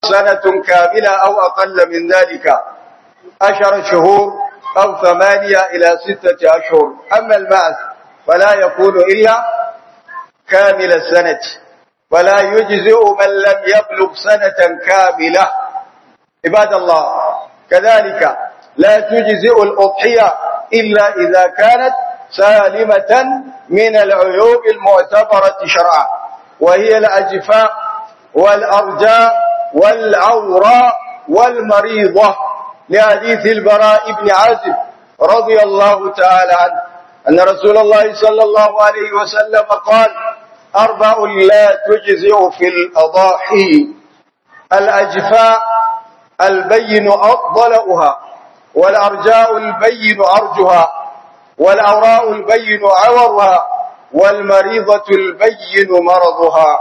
سنة كاملة أو أقل من ذلك عشر شهور أو ثمانية إلى ستة أشهر أما البعث فلا يكون إلا كامل السنة فلا يجزئ من لم يبلغ سنة كاملة عباد الله كذلك لا تجزئ الأضحية إلا إذا كانت سالمة من العيوب المعتبرة شرعا وهي الأجفاء والأرجاء والعوراء والمريضة لحديث البراء بن عازب رضي الله تعالى عنه أن رسول الله صلى الله عليه وسلم قال أربع لا تجزئ في الأضاحي الأجفاء البين أضلؤها والأرجاء البين أرجها والأوراء البين عورها والمريضة البين مرضها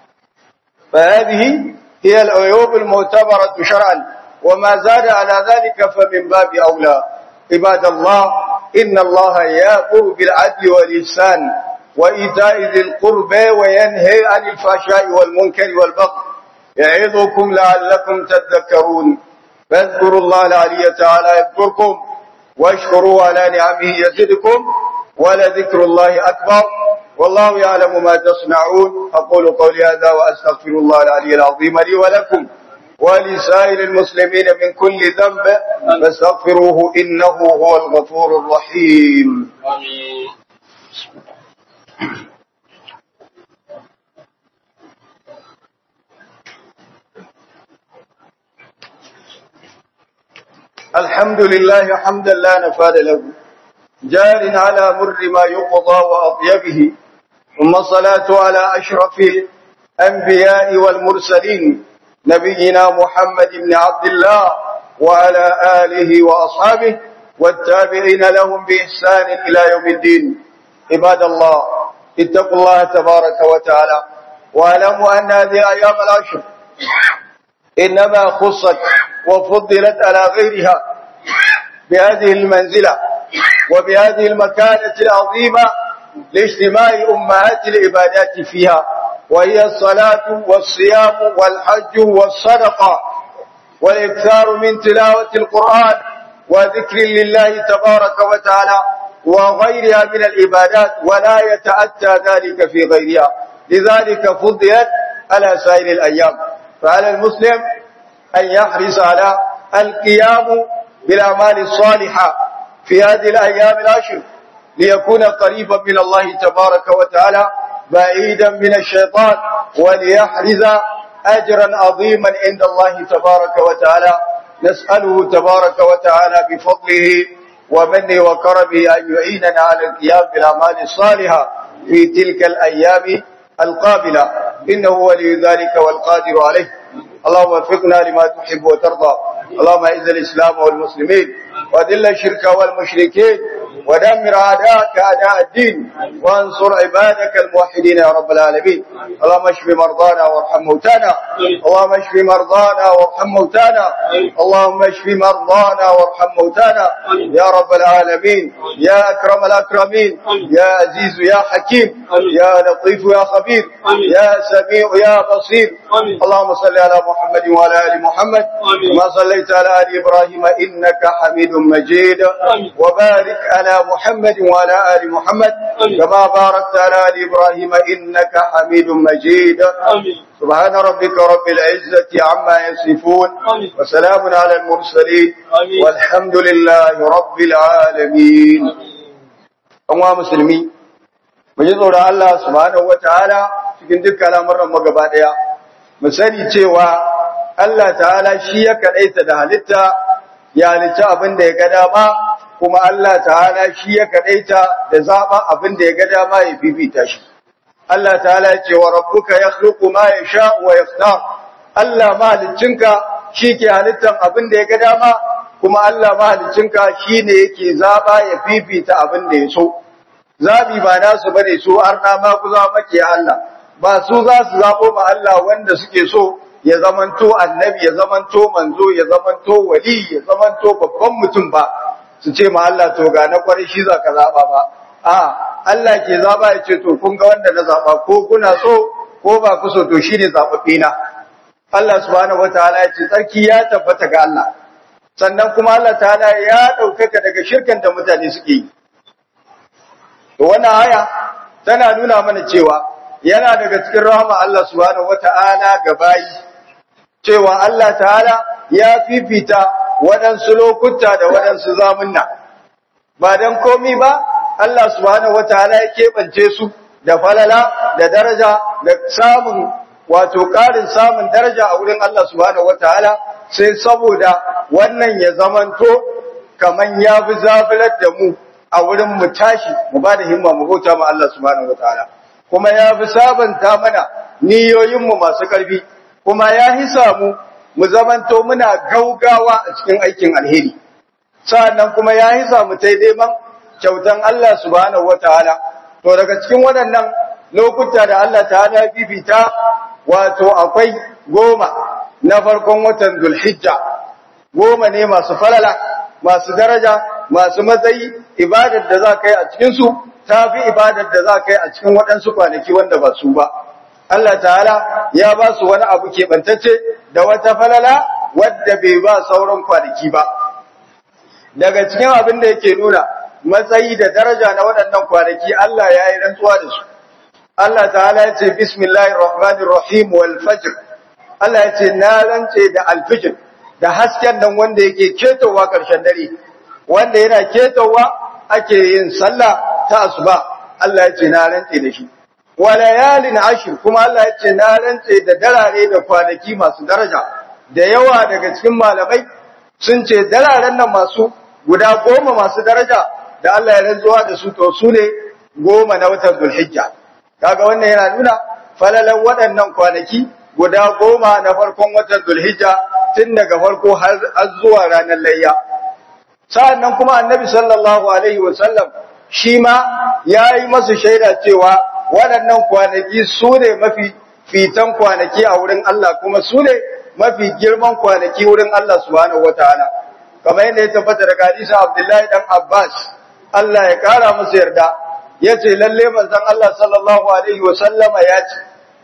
فهذه هي العيوب المعتبرة شرعا وما زاد على ذلك فمن باب أولى عباد الله إن الله يأمر بالعدل والإحسان وإيتاء ذي القربى وينهي عن الفحشاء والمنكر والبغي يعظكم لعلكم تذكرون فاذكروا الله العلي تعالى يذكركم واشكروا على نعمه يزدكم ولذكر الله أكبر والله يعلم ما تصنعون أقول قولي هذا وأستغفر الله العلي العظيم لي ولكم ولسائر المسلمين من كل ذنب فاستغفروه إنه هو الغفور الرحيم آمين الحمد لله حمدا لا نفاد له جار على مر ما يقضى وأطيبه ثم الصلاة على أشرف الأنبياء والمرسلين نبينا محمد بن عبد الله وعلى آله وأصحابه والتابعين لهم بإحسان إلى يوم الدين عباد الله اتقوا الله تبارك وتعالى واعلموا أن هذه أيام العشر إنما خصت وفضلت على غيرها بهذه المنزلة وبهذه المكانة العظيمة لاجتماع أمهات العبادات فيها وهي الصلاة والصيام والحج والصدقة والإكثار من تلاوة القرآن وذكر لله تبارك وتعالى وغيرها من العبادات ولا يتأتى ذلك في غيرها لذلك فضلت على سائر الأيام فعلى المسلم أن يحرص على القيام بالأعمال الصالحة في هذه الأيام العشر ليكون قريبا من الله تبارك وتعالى بعيدا من الشيطان وليحرز أجرا عظيما عند الله تبارك وتعالى نسأله تبارك وتعالى بفضله ومنه وكرمه أن يعيننا على القيام بالأعمال الصالحة في تلك الأيام القابلة إنه ولي ذلك والقادر عليه اللهم وفقنا لما تحب وترضى اللهم اعز الإسلام والمسلمين وذل الشرك والمشركين ودمر أعداءك أعداء الدين وانصر عبادك الموحدين يا رب العالمين اللهم اشف مرضانا وارحم موتانا اللهم اشف مرضانا وارحم موتانا اللهم اشف مرضانا وارحم موتانا يا رب العالمين يا أكرم الأكرمين يا عزيز يا حكيم يا لطيف يا خبير يا سميع يا بصير اللهم صل على محمد وعلى آل محمد كما صليت على آل إبراهيم إنك حميد مجيد وبارك على محمد وعلى آل محمد كما باركت على آل إبراهيم إنك حميد مجيد سبحان ربك رب العزة عما يصفون وسلام على المرسلين والحمد لله رب العالمين أموا مسلمين mu ji tsoron Allah subhanahu wataala cikin dukkan al'amuran mu gaba daya mu sani cewa Allah ta'ala shi ya kadaita da halitta ya halitta abin da ya ga dama kuma Allah ta'ala shi ya kadaita da zaba abin da ya ga dama ya fifita shi Allah ta'ala ya ce wa rabbuka yakhluqu ma yasha wa yaftar Allah mahaliccinka shi ke halittar abin da ya ga dama kuma Allah mahaliccinka shine yake zaba ya fifita abin da ya so zabi ba nasu bane su arna ma ku za maki Allah ba su za su zabo ma Allah wanda suke so ya zamanto annabi ya zamanto manzo ya zamanto wali ya zamanto babban mutum ba su ce ma Allah to ga na kwarai shi zaka zaba ba a Allah ke zaba ya ce to kun ga wanda na zaba ko kuna so ko ba ku so to shine zababbe na Allah subhanahu wataala ya ce tsarki ya tabbata ga Allah sannan kuma Allah ta'ala ya ɗaukaka daga shirkan da mutane suke yi to wannan aya tana nuna mana cewa yana daga cikin rahama Allah subhanahu wataala ga bayi cewa Allah ta'ala ya fifita waɗansu lokuta da waɗansu zamunna ba dan komi ba Allah subhanahu wataala ya keɓance su da falala da daraja da samun wato ƙarin samun daraja a wurin Allah subhanahu wataala sai saboda wannan ya zamanto kaman ya fi zafilar da mu a wurin mu tashi mu ba da himma mu bauta ma Allah subhanahu wataala kuma ya fi sabanta mana niyoyinmu masu ƙarfi kuma ya hisa mu mu zamanto muna gaugawa a cikin aikin alheri sa'annan kuma ya hisa mu tai neman kyautan Allah subhanahu wataala to daga cikin waɗannan lokuta da Allah ta'ala bibita wato akwai goma na farkon watan Zulhijja goma ne masu falala masu daraja masu matsayi ibadar da za ka yi a cikinsu ta fi ibadar da za ka yi a cikin waɗansu kwanaki wanda ba su ba Allah ta'ala ya ba su wani abu keɓantacce da wata falala wadda bai ba sauran kwanaki ba daga cikin abin da yake nuna matsayi da daraja na waɗannan kwanaki Allah ya yi rantsuwa da su Allah ta'ala ya ce bismillahir rahmanir rahim wal fajr Allah ya ce na rantse da alfijir da hasken nan wanda yake ketowa ƙarshen dare wanda yana ketowa ake yin sallah ta asuba Allah ya ce na rantse da shi wa layalin ashir kuma Allah ya ce na rantse da darare da kwanaki masu daraja da yawa daga cikin malamai sun ce dararen nan masu guda goma masu daraja da Allah ya rantsuwa da su to su ne goma na watan Zulhijja kaga wannan yana nuna falalan waɗannan kwanaki guda goma na farkon watan Zulhijja tun daga farko har zuwa ranar layya sa'annan kuma annabi sallallahu alaihi wa sallam shi ma yayi masu shaida cewa waɗannan kwanaki su ne mafi fitan kwanaki a wurin Allah kuma su ne mafi girman kwanaki wurin Allah subhanahu wataala kamar yadda ya tabbata daga hadisi Abdullahi dan Abbas Allah ya kara musu yarda yace lalle manzon Allah sallallahu alaihi wa sallama ya ce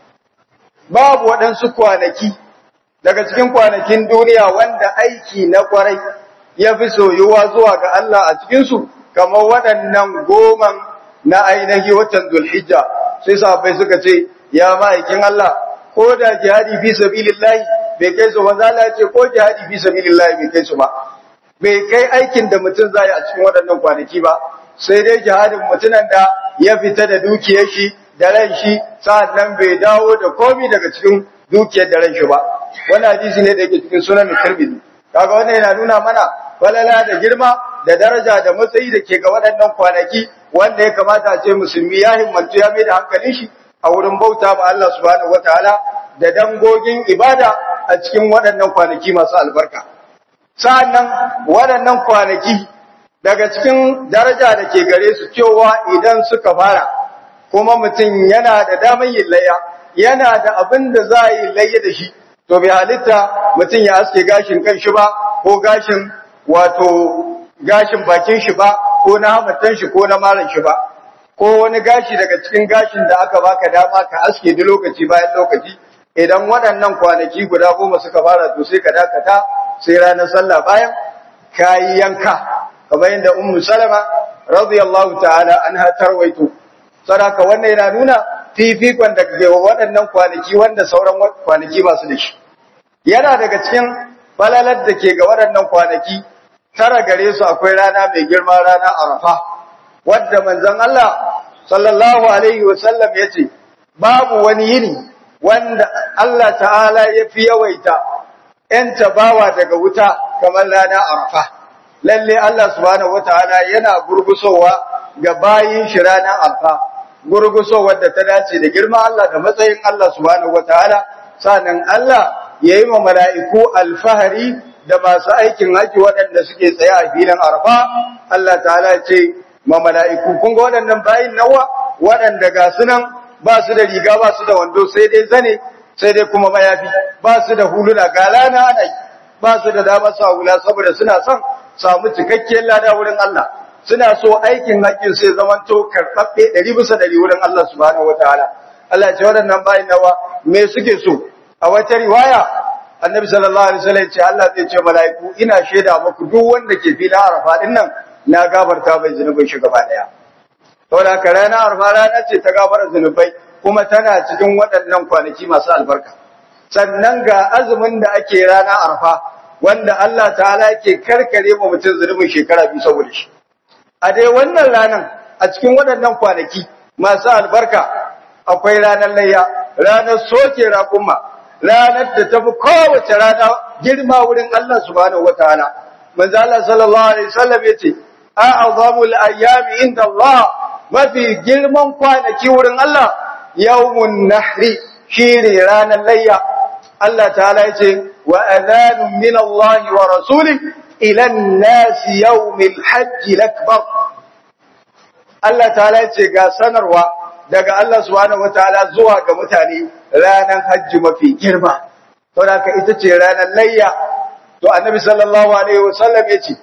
babu waɗansu kwanaki daga cikin kwanakin duniya wanda aiki na kwarai ya fi soyuwa zuwa ga Allah a cikinsu kamar waɗannan goman na ainihi watan Zulhijja sai sahabbai suka ce ya ma'aikin Allah ko da jihadi fi sabilillahi bai kai su manzo Allah ya ce ko jihadi fi sabilillahi bai kai su ba bai kai aikin da mutum zai a cikin waɗannan kwanaki ba sai dai jihadin mutunan da ya fita da dukiyar shi da ran shi sa'annan bai dawo da komi daga cikin dukiyar da ran shi ba wannan hadisi ne da yake cikin sunan Tirmidhi kaga wannan yana nuna mana falala da girma da daraja da matsayi da ke ga waɗannan kwanaki wanda ya kamata a ce musulmi ya himmantu ya mai da hankalin shi a wurin bauta ba Allah subhanahu wataala da dangogin ibada a cikin waɗannan kwanaki masu albarka sa'annan waɗannan kwanaki daga cikin daraja da ke gare su cewa idan suka fara kuma mutum yana da damar yin layya yana da abin da za a yi layya da shi to bai halitta mutum ya aske gashin kan shi ba ko gashin wato gashin bakin shi ba ko na hamatan shi ko na maran shi ba ko wani gashi daga cikin gashin da aka baka dama ka aske da lokaci bayan lokaci idan waɗannan kwanaki guda goma suka fara to sai ka dakata sai ranar sallah bayan kayi yanka kamar yadda ummu salama radiyallahu ta'ala anha tarwaito sadaka wannan yana nuna fifikon da ke waɗannan kwanaki wanda sauran kwanaki masu da shi yana daga cikin falalar da ke ga waɗannan kwanaki tara gare su akwai rana mai girma rana arafa wadda manzon Allah sallallahu alaihi wasallam ya ce babu wani yini wanda Allah ta'ala ya fi yawaita ‘yan tabawa daga wuta kamar rana arafa lalle Allah subhanahu wataala yana gurgusowa ga bayin shi ranar arafa gurgusowar da ta dace da girma Allah da matsayin Allah subhanahu wataala sanan Allah ya yi ma mala'iku alfahari da masu aikin haji waɗanda suke tsaye a filin arfa Allah ta'ala ce ma mala'iku kun ga waɗannan bayin nawa waɗanda ga sunan ba su da riga ba su da wando sai dai zane sai dai kuma mayafi ba su da huluna ga rana ana ba su da dama sa hula saboda suna son samu cikakkiyar lada wurin Allah suna so aikin haƙƙin sai zaman to karɓaɓɓe ɗari bisa ɗari wurin Allah subhanahu wataala Allah ce waɗannan bayin nawa me suke so a wata riwaya annabi sallallahu alaihi wasallam ce Allah zai ce mala'iku ina shaida muku duk wanda ke filin arafa din nan na gafarta bai zunubin shi gaba daya saboda haka rana arafa rana ce ta gafara zunubai kuma tana cikin waɗannan kwanaki masu albarka sannan ga azumin da ake rana arafa wanda Allah ta'ala yake karkare mu mutum zunubin shekara biyu saboda shi a dai wannan ranan a cikin waɗannan kwanaki masu albarka akwai ranar layya ranar soke raƙumma ranar da tafi kowace rana girma wurin Allah subhanahu wataala manzo Allah sallallahu alaihi wasallam yace a'zamul ayyami inda Allah mafi girman kwanaki wurin Allah yawmun nahri shine ranar layya Allah ta'ala yace wa adhanun min Allah wa rasuli ila an-nas yawmil hajj al-akbar Allah ta'ala yace ga sanarwa daga Allah subhanahu wataala zuwa ga mutane ranar hajji mafi girma to haka ita ce ranar layya to annabi sallallahu alaihi wasallam yace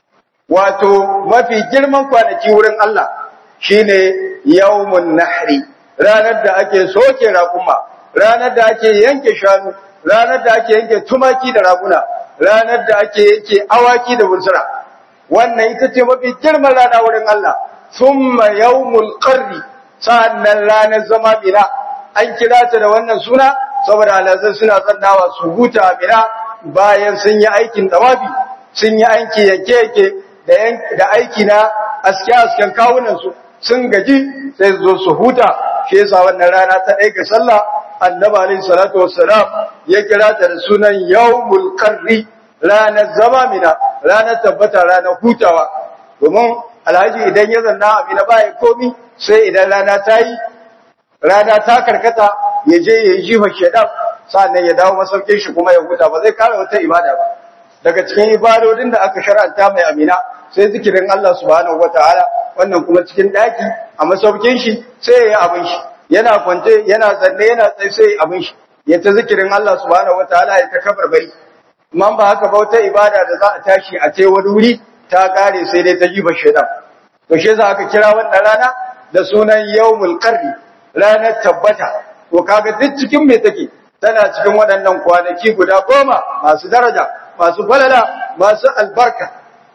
wato mafi girman kwanaki wurin Allah shine yawmun nahri ranar da ake soke raƙuma ranar da ake yanke shanu ranar da ake yanke tumaki da raguna ranar da ake yanke awaki da bunsura wannan ita ce mafi girman rana wurin Allah thumma yawmul qarri sa'annan ranar zama mina an kira ta da wannan suna saboda alazan suna tsannawa su huta mina bayan sun yi aikin tawafi sun yi aiki yanke-yanke da aiki na aske-asken kawunansu sun gaji sai su zo su huta shi yasa wannan rana ta ɗaya ga sallah annabi alaihi salatu wassalam ya kira ta da sunan yawmul qarri ranar zama mina ranar tabbata ranar hutawa domin alhaji idan ya zanna a mina baya komi sai idan rana ta yi rana ta karkata ya je ya yi jifa shedan sannan ya dawo masaukin shi kuma ya huta ba zai kara wata ibada ba daga cikin ibadodin da aka shar'anta mai amina sai zikirin Allah subhanahu wataala wannan kuma cikin daki a masaukin shi sai ya yi abin shi yana kwance yana zanne yana tsaye sai ya abin shi ya ta zikirin Allah subhanahu wataala ya ta kafar bari amma ba haka ba wata ibada da za a tashi a ce wani wuri ta kare sai dai ta jifa shedan to shi yasa aka kira wannan rana da sunan yawmul qarri ranar tabbata to kaga duk cikin me take tana cikin waɗannan kwanaki guda goma masu daraja masu falala masu albarka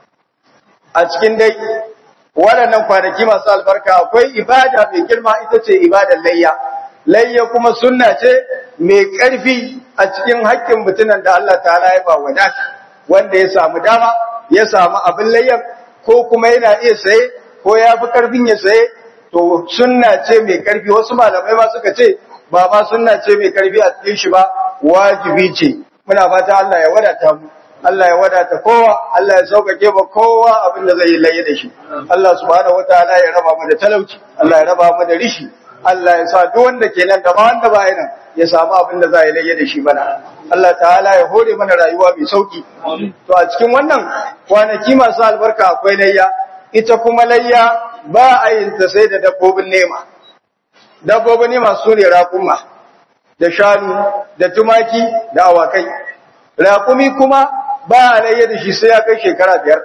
a cikin dai waɗannan kwanaki masu albarka akwai ibada mai girma ita ce ibadar layya layya kuma sunna ce mai ƙarfi a cikin haƙƙin mutumin da Allah ta'ala ya ba wadata wanda ya samu dama ya samu abin layyar ko kuma yana iya saye ko ya fi ƙarfin ya saye to sunna ce mai ƙarfi wasu malamai ma suka ce ba ma sunna ce mai ƙarfi a cikin shi ba wajibi ce muna fata Allah ya wadata mu Allah ya wadata kowa Allah ya sauƙaƙe ba kowa abin da zai yi laye da shi Allah subhanahu wataala ya raba mu da talauci Allah ya raba mu da rishi Allah ya sa duk wanda ke nan da ma wanda ba nan ya samu abin da za ya laye da shi bana Allah ta'ala ya hore mana rayuwa mai sauki to a cikin wannan kwanaki masu albarka akwai layya ita kuma layya ba a yin ta sai da dabbobin nema dabbobin nema su ne raƙuma da shanu da tumaki da awakai raƙumi kuma ba a layya da shi sai ya kai shekara biyar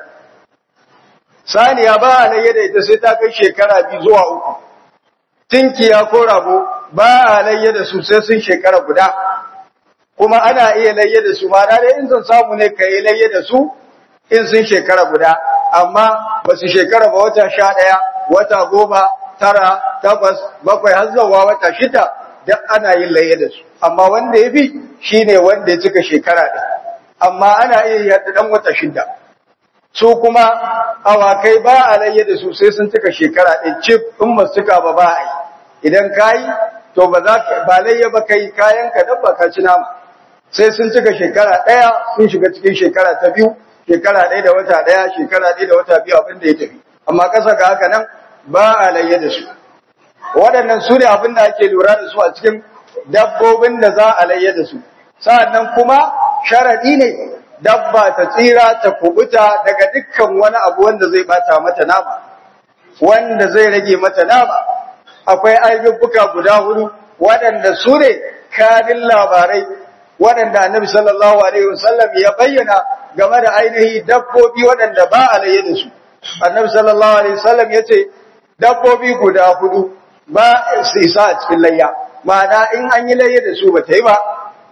saniya ba a layya da ita sai ta kai shekara biyu zuwa uku tinkiya ko rago ba a layya da su sai sun shekara guda kuma ana iya layya da su ma dai in sun samu ne ka yi layya da su in sun shekara guda amma ba su shekara ba wata sha ɗaya wata goma tara takwas bakwai har zuwa wata shida duk ana yin layya da su amma wanda ya fi shine wanda ya cika shekara ɗaya amma ana iya yadda ɗan wata shida su kuma awakai ba a layya da su sai sun cika shekara ɗaya cif in ba cika ba ba a yi idan ka yi to ba za ka ba layya ba kai kayan ka dabba ka ci nama sai sun cika shekara ɗaya sun shiga cikin shekara ta biyu shekara ɗaya da wata ɗaya shekara ɗaya da wata biyu abin da ya tafi amma ƙasa ga haka nan ba a layya da su waɗannan su ne abin da ake lura da su a cikin dabbobin da za a layya da su sa'annan kuma sharaɗi ne dabba ta tsira ta kubuta daga dukkan wani abu wanda zai bata mata nama wanda zai rage mata nama akwai ayyuka guda hudu waɗanda su ne kanin labarai waɗanda annabi sallallahu alaihi wasallam ya bayyana game da ainihi dabbobi waɗanda ba a laye da su annabi sallallahu alaihi wasallam ya ce dabbobi guda hudu ba su isa a cikin layya ma'ana in an yi layya da su ba ta yi ba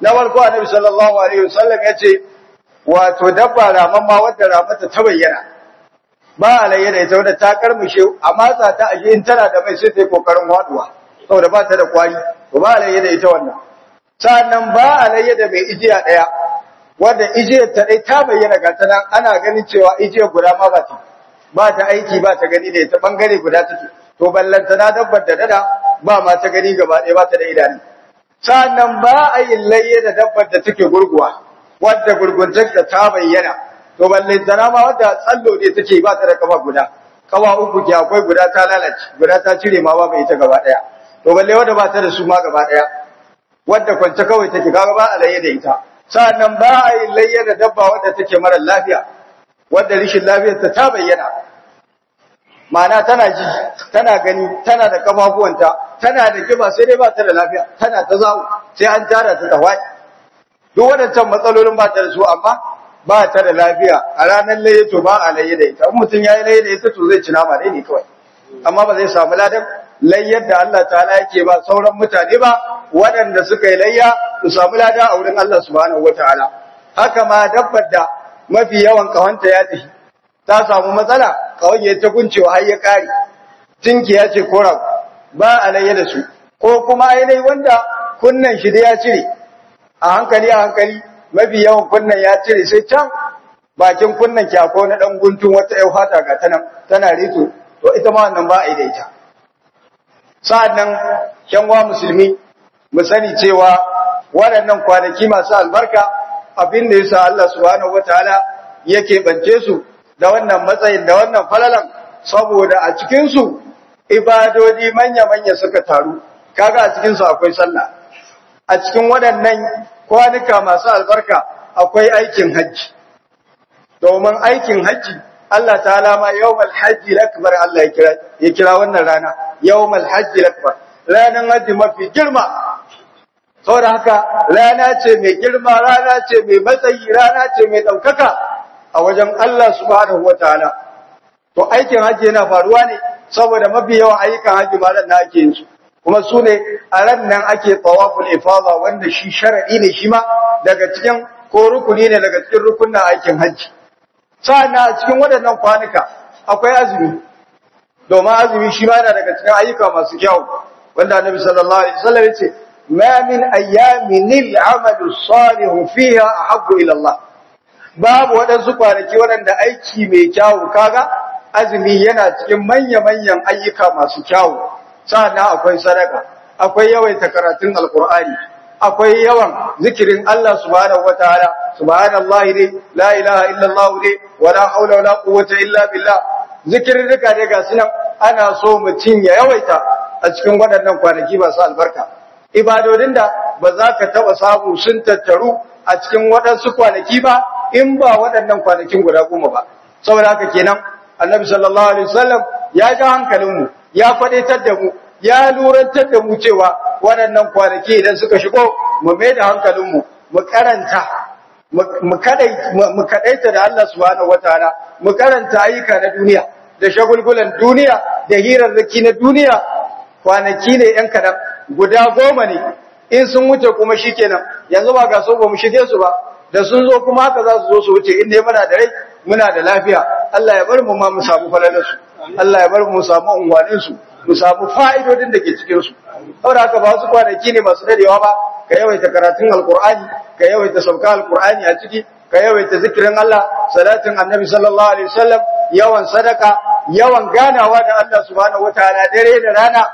na farko annabi sallallahu alaihi wasallam ya ce wato dabba raman ma wadda ramata ta bayyana ba alayya da ita wadda ta karmushe a matsa ta aje in tana da mai sai ta yi kokarin waduwa saboda ba ta da kwari to ba alayya da ita wannan sannan ba alayya da mai ijiya daya wadda ijiyar ta dai ta bayyana ga ta nan ana ganin cewa ijiyar guda ma ba ta ba ta aiki ba ta gani da ita bangare guda take to ballanta na dabbar da dada ba ma ta gani gaba ɗaya ba ta da idanu sannan ba a yin layya da dabbar da take gurguwa wadda gurguntar da ta bayyana to ballanta na ma wadda tsallo ne take ba ta da kafa guda kawa uku ke akwai guda ta lalace guda ta cire ma ba ita gaba ɗaya to balle wadda ba ta da su ma gaba ɗaya wadda kwance kawai take kaga ba a layya da ita sannan ba a yin layya da dabba wadda take mara lafiya wadda rishin lafiyar ta ta bayyana ma'ana tana ji tana gani tana da kafafuwanta tana da kiba sai dai ba ta da lafiya tana ta zawo sai an tara ta tawai duk waɗancan matsalolin ba ta da su amma ba ta da lafiya a ranar laye to ba a laye da ita in mutum ya yi laye da ita to zai ci nama dai ne kawai amma ba zai samu ladan layyar da Allah ta'ala yake ba sauran mutane ba waɗanda suka yi layya su samu lada a wurin Allah subhanahu wataala haka ma dabbar da mafi yawan kawanta ya tafi ta samu matsala kawai ya ta kuncewa har ya kare tinki ya ce kora ba alayya da su ko kuma ainihi wanda kunnan shi da ya cire a hankali a hankali mafi yawan kunnan ya cire sai can bakin kunnan kyako na dan guntun wata yau fata ga tana tana rito to ita ma wannan ba a yi da ita sa'annan kyanwa musulmi mu sani cewa waɗannan kwanaki masu albarka abin da yasa Allah subhanahu wataala yake bance su da wannan matsayin da wannan falalan saboda a cikin su ibadodi manya-manya suka taru kaga a cikin su akwai sallah a cikin waɗannan kwanuka masu albarka akwai aikin hajji domin aikin hajji Allah ta'ala ma yawmal hajji akbar Allah ya kira ya kira wannan rana yawmal hajji akbar ranan hajji mafi girma saboda haka rana ce mai girma rana ce mai matsayi rana ce mai ɗaukaka a wajen Allah subhanahu wataala to aikin hajji yana faruwa ne saboda mafi yawan ayyukan hajji ma na ake yin su kuma su ne a ran nan ake tawaful ifada wanda shi shar'i ne shi ma daga cikin ko rukuni ne daga cikin rukunin aikin hajji sa'annan a cikin waɗannan kwanuka akwai azumi domin azumi shi ma yana daga cikin ayyuka masu kyau wanda annabi sallallahu alaihi wasallam yace ma min ayyamin al-amalu salihu fiha ahabbu ila Allah babu waɗansu kwanaki waɗanda aiki mai kyawu kaga azumi yana cikin manya-manyan ayyuka masu kyawu sa'annan akwai sadaka akwai yawaita karatun alqur'ani akwai yawan zikirin Allah subhanahu wataala subhanallahi ne la ilaha illallah ne wala haula wala quwwata illa billah zikirin rika ne ga sunan ana so mutum ya yawaita a cikin waɗannan kwanaki masu albarka ibadodin da ba za ka taɓa samu sun tattaru a cikin waɗansu kwanaki ba in ba waɗannan kwanakin guda goma ba saboda haka kenan annabi sallallahu alaihi wasallam ya ga hankalinmu ya faɗaitar da mu ya lurantar da mu cewa waɗannan kwanaki idan suka shigo mu mai da hankalinmu mu karanta mu kadaita da Allah subhanahu wataala mu karanta ayyuka na duniya da shagulgulan duniya da hirarraki na duniya kwanaki ne yan kadan guda goma ne in sun wuce kuma shikenan yanzu ba ga so ba mu shige su ba da sun zo kuma haka za su zo su wuce inda muna da rai muna da lafiya Allah ya bar mu ma mu samu falalarsu Allah ya bar mu samu unwanin su mu samu fa'idodin da ke cikin su saboda haka ba su kwanaki ne masu dadewa ba ka yawaita karatun alqur'ani ka yawaita sauka alqur'ani a ciki ka yawaita zikirin Allah salatin annabi sallallahu alaihi wasallam yawan sadaka yawan ganawa da Allah subhanahu wataala dare da rana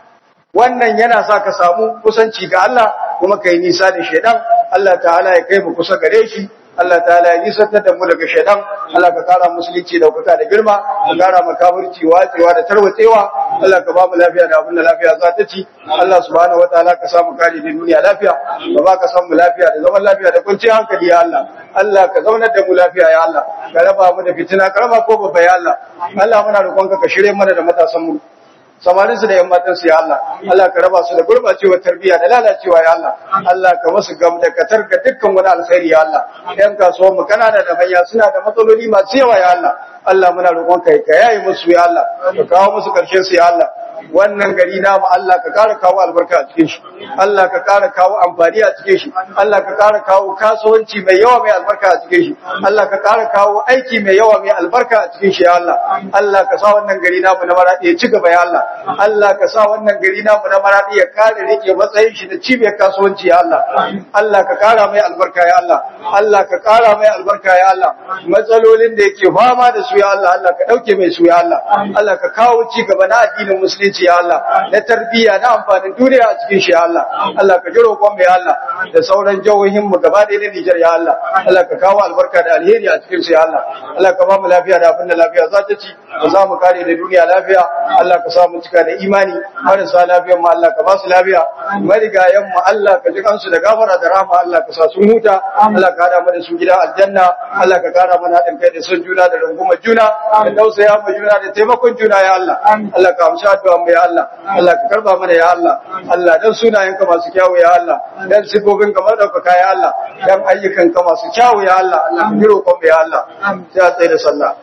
wannan yana sa ka samu kusanci ga Allah kuma kai nisa da shedan Allah ta'ala ya kai mu kusa gare shi Allah ta'ala ya nisantar da mu daga shaidan Allah ka kara musulunci da kuka da girma ka kara makafirci watsewa da tarwatsewa Allah ka ba mu lafiya da abin da lafiya za ta ci Allah subhanahu wataala ka samu kare da duniya lafiya ka ba ka samu lafiya da zaman lafiya da kwanciyar hankali ya Allah Allah ka zaunar da mu lafiya ya Allah ka raba mu da fitina karama ko babba ya Allah Allah muna roƙonka ka shirye mana da matasan mu samarin su da yan matan su ya Allah Allah ka raba su da gurbacewar tarbiyya da lalacewa ya Allah Allah ka wasu gam da katar ga dukkan wani alkhairi ya Allah yan kasuwar mu kanana da manya suna da matsaloli masu yawa ya Allah Allah muna roƙon ka ka yayi musu ya Allah ka kawo musu karshen su ya Allah wannan gari namu Allah ka ƙara kawo albarka a cikin shi Allah ka ƙara kawo amfani a cikin shi Allah ka ƙara kawo kasuwanci mai yawa mai albarka a cikin shi Allah ka ƙara kawo aiki mai yawa mai albarka a cikin shi ya Allah Allah ka sa wannan gari namu na maradi ya ci gaba ya Allah Allah ka sa wannan gari namu na maradi ya kare rike matsayin shi da cibiyar kasuwanci ya Allah Allah ka ƙara mai albarka ya Allah Allah ka ƙara mai albarka ya Allah matsalolin da yake fama da su ya Allah Allah ka ɗauke mai su ya Allah Allah ka kawo ci gaba na addinin musulunci ya Allah na tarbiyya na amfanin duniya a cikin shi ya Allah Allah ka ji roƙon mai Allah da sauran jihohin mu gaba ɗaya na Nijar ya Allah Allah ka kawo albarka da alheri a cikin su ya Allah Allah ka ba mu lafiya da abin da lafiya za ta ci ka za mu kare da duniya lafiya Allah ka sa mu cika da imani marasa lafiyan mu Allah ka ba su lafiya marigayen mu Allah ka ji kansu da gafara da rahama Allah ka sa sun huta Allah ka hada mu da su gida aljanna Allah ka kara mana haɗin kai da son juna da rungumar juna da tausaya mu juna da taimakon juna ya Allah Allah ka amsa addu'a mu ya Allah Allah ka karba mana ya Allah Allah dan sunayenka masu kyawu ya Allah dan sifofin ka madaukaka ya Allah dan ayyukan ka masu kyawu ya Allah Allah ka jiro kon ya Allah sai a tsaye da sallah